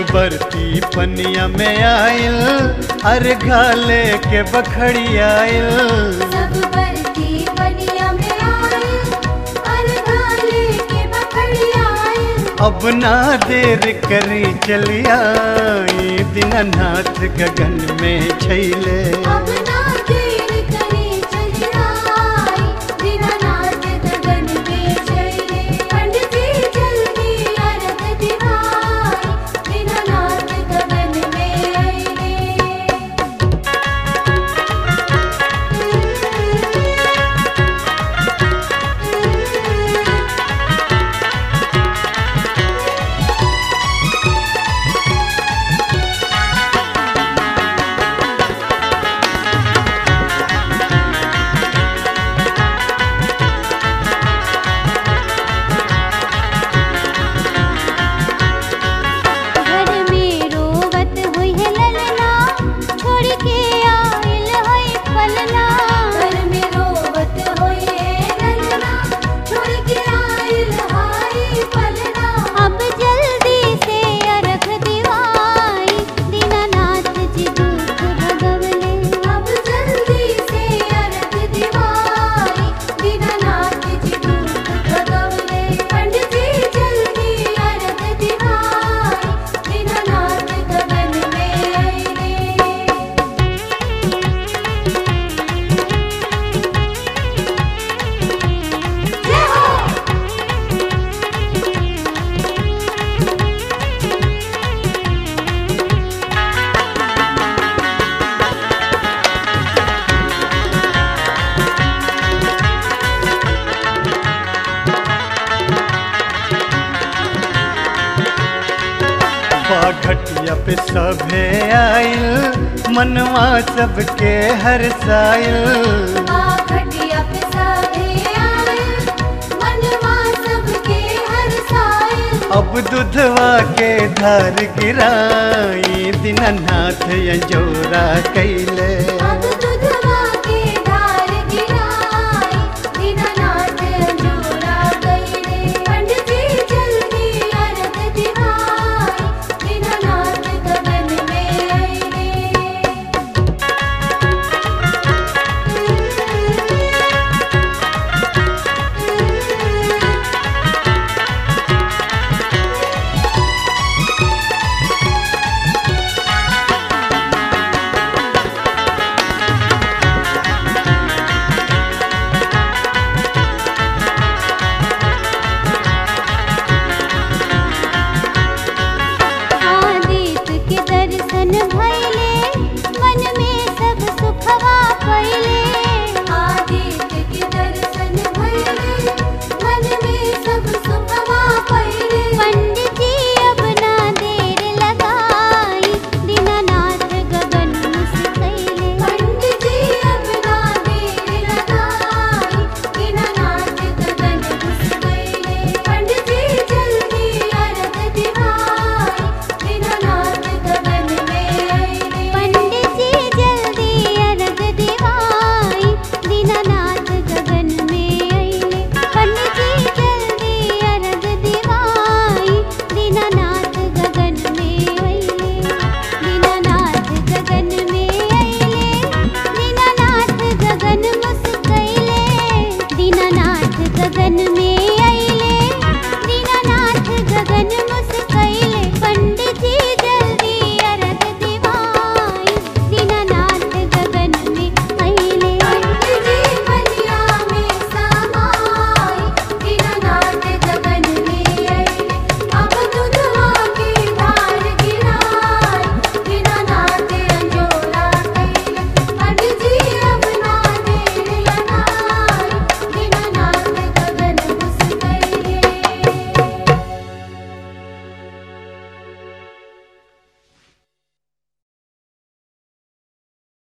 बरती पनिया में आयल अरे घाले के बखड़ी आयल सब बरती बनिया में आए अरगाले के बखड़ी आए अब ना देर करी चलिया दीनानाथ गगन में छैले अब ना देर करे चली आई दीनानाथ गगन में चले पंडित जी जल्दी अरग दिवाई दीनानाथ गगन में आए घर में रोवत हुई है ललना छोड़ के आइल है पलना घर में रोवत हुई है ललना छोड़ के आइल है पलना अब जल्दी से अरख दिवाई दीनानाथ जी दुख भगवले अब जल्दी से अरख दिवाई दीनानाथ जी दुख भगवले पंडित जी जल्दी अरख दिवाई दीनानाथ गगन में आए जय हो घटिया पे सभे आयल मनवा सबके हर सायल घटिया पे सभे आए मनवा सबके हर साए अब दुधवा के धार गिराई दीनानाथ यजोरा कैले